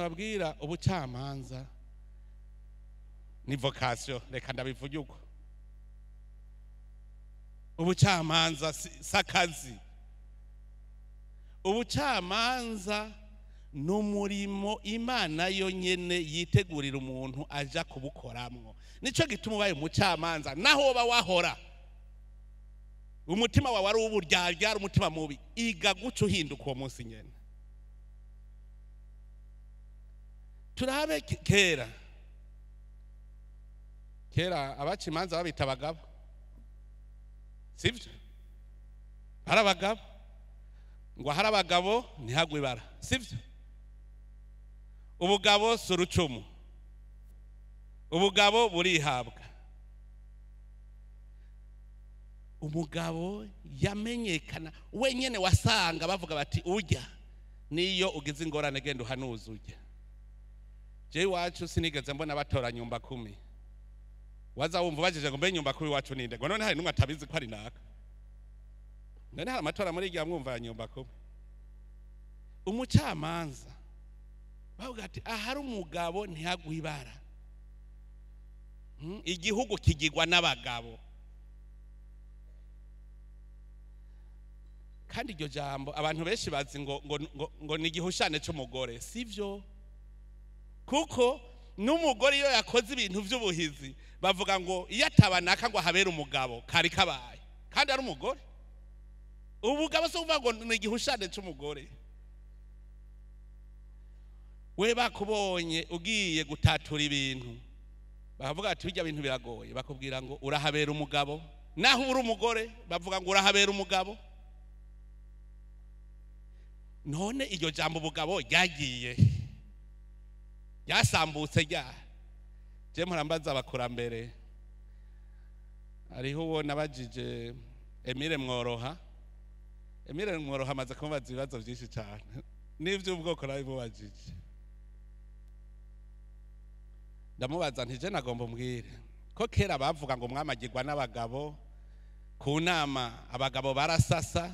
ndababwira ubucamanza ni vocation reka ndabivuge uko ubucamanza si si akazi ubucamanza ni umurimo imana yonyine yitegurira umuntu aja kubukoramwo nicyo gituma ubaye umucamanza naho woba wahora umutima wawe ari uw'uburyarya ari umutima mubi iga guca uhinduka uwo munsi nyine turabe ke- kera kera abaca imanza babita abagabo sibyo hari abagabo ngo hari abagabo ntihagwe ibara sibyo ubugabo si urucumu ubugabo burihabwa umugabo yamenyekana wenyine wasanga bavuga bati ujya niyo ugize ingorane genda uhanuza ujya jewe iwacu sinigeze mbona batora nyumba kumi waza wumva ubajije ngo mbe nyumba kumi iwacu ninde ngo none hari n'umwe atabizi ko ari naka none hari amatora muri igihe mwumva ya nyumba kumi umucamanza bavuga ati ahari umugabo ntihagwe ibara Hmm, igihugu kigirwa n'abagabo kandi iryo jambo abantu benshi bazi ngo ngo ngo, ngo ni igihushane cy'umugore sivyo kuko n'umugore iyo yakoze ibintu by'ubuhizi bavuga ngo iyo atabanaka ngo ahabere umugabo kari kabaye kandi ari umugore ubugabo si ukuvuga ngo ni igihushane cy'umugore we bakubonye ugiye gutatura ibintu bakavuga ati bijya bintu biragoye bakubwira ngo urahabera umugabo naho uri umugore bavuga ngo urahabera umugabo none iryo jambo ubugabo ryagiye ryasambutse rya je murambaza abakurambere hariho uwo nabajije emile mworoha emile mworoha amaze kumubaza ibibazo byinshi cyane n'iby'ubwoko nabimubajije ndamubaza nti je nagomba umbwire ko kera bavuga ngo mwamagirwa n'abagabo ku nama abagabo barasasa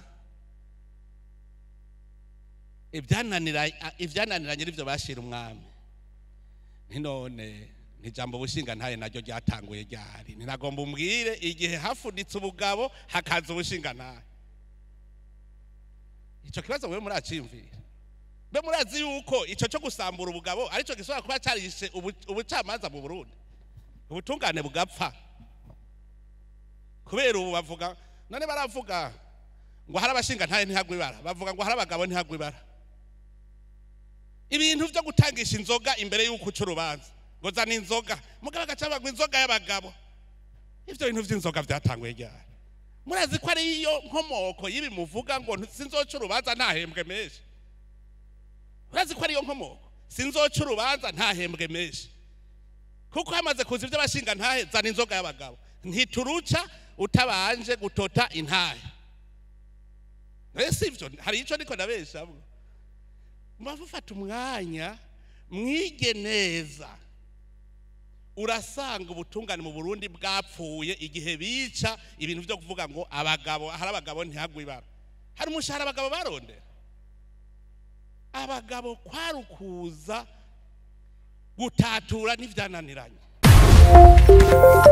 ibyananira- ibyananiranye nibyo bashira umwami ntinone ntijambo ubushinga ntaye naryo ryatanguye ryari ntinagomba umbwire igihe hafuditse ubugabo hakaza ubushinga ntaye icyo kibazo mwe muracimvira mbe murazi yuko icyo cyo gusambura ubugabo aricyo gishobora kuba cyarishe ubu- ubucamanza mu burundi ubutungane bugapfa kubera ubu bavuga none baravuga ngo hari abashinga ntaye ntihagwe ibara bavuga ngo hari abagabo ntihagwe ibara ibintu byo gutangisha inzoga imbere y'uko uca urubanza ngo zana inzoga mugabo agaca bagwa inzoga y'abagabo ibyo bintu by'inzoga byatanguye ryari murazi ko ariyo nkomoko y'ibi muvuga ngo sinzoca urubanza ntahembwe menshi murazi ko ariyo nkomoko sinzoca urubanza ntahembwe menshi kuko hamaze kuza ibyo abashinga ntahe zana inzoga y'abagabo ntituruca utabanje gutota intahe ese ibyo hari icyo niko nabeshamwe mufata umwanya mwige neza urasanga ubutungane mu burundi bwapfuye igihe bica ibintu byo kuvuga ngo abagabo hari abagabo ntihagwe ibara hari umushahara abagabo barondera abagabo kwarukuza gutatura n'ibyananiranye